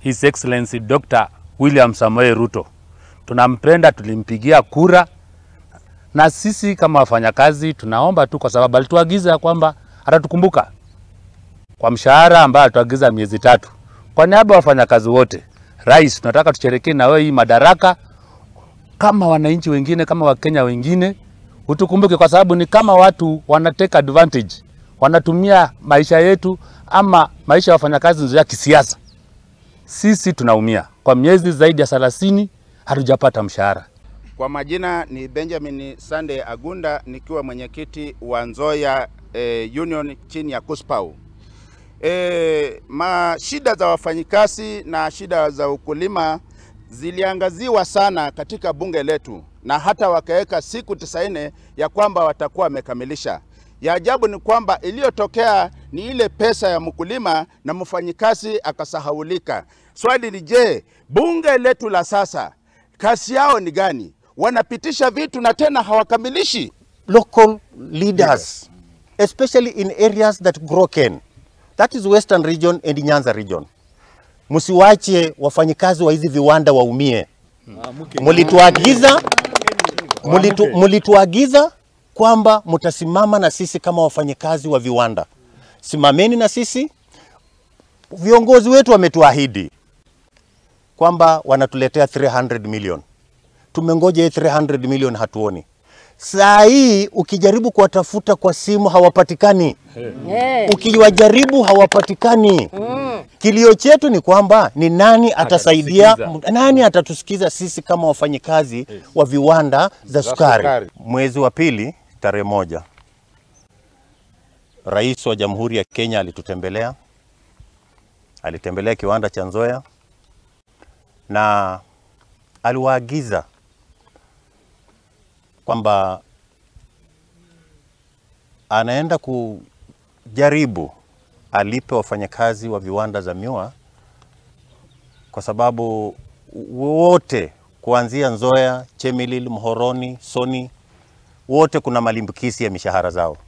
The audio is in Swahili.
His Excellency Dr. William Samoei Ruto. Tunampenda, tulimpigia kura, na sisi kama wafanyakazi tunaomba tu, kwa sababu alituagiza kwamba atatukumbuka kwa mshahara ambayo alituagiza miezi tatu. Kwa niaba ya wafanyakazi wote, Rais, tunataka tusherekee na wewe hii madaraka kama wananchi wengine, kama Wakenya wengine, utukumbuke, kwa sababu ni kama watu wana take advantage, wanatumia maisha yetu ama maisha ya wafanyakazi ya kisiasa. Sisi tunaumia kwa miezi zaidi ya thelathini hatujapata mshahara. Kwa majina ni Benjamin Sunday Agunda nikiwa mwenyekiti wa Nzoia eh, Union chini ya Kuspau. E, ma shida za wafanyikazi na shida za ukulima ziliangaziwa sana katika bunge letu na hata wakaweka siku tisaini ya kwamba watakuwa wamekamilisha. Ya ajabu ni kwamba iliyotokea ni ile pesa ya mkulima na mfanyikazi akasahaulika. Swali ni je, bunge letu la sasa kazi yao ni gani? Wanapitisha vitu na tena hawakamilishi. local leaders, especially in areas that grow cane. That is Western region and Nyanza region. Msiwache wafanyikazi wa hizi viwanda waumie. Mulituagiza mulitu, mulituagiza kwamba mtasimama na sisi kama wafanyikazi wa viwanda. Simameni na sisi. Viongozi wetu wametuahidi kwamba wanatuletea 300 million. Tumengoja hii 300 million hatuoni. Saa hii ukijaribu kuwatafuta kwa simu hawapatikani, ukiwajaribu hawapatikani. Kilio chetu ni kwamba ni nani atasaidia, Atatusikiza. nani atatusikiza sisi kama wafanyikazi wa viwanda za sukari. Mwezi wa pili tarehe moja, Rais wa Jamhuri ya Kenya alitutembelea, alitembelea kiwanda cha Nzoia na aliwaagiza kwamba anaenda kujaribu alipe wafanyakazi wa viwanda za miwa, kwa sababu wote kuanzia Nzoia, Chemelil, Mhoroni, Soni, wote kuna malimbikisi ya mishahara zao.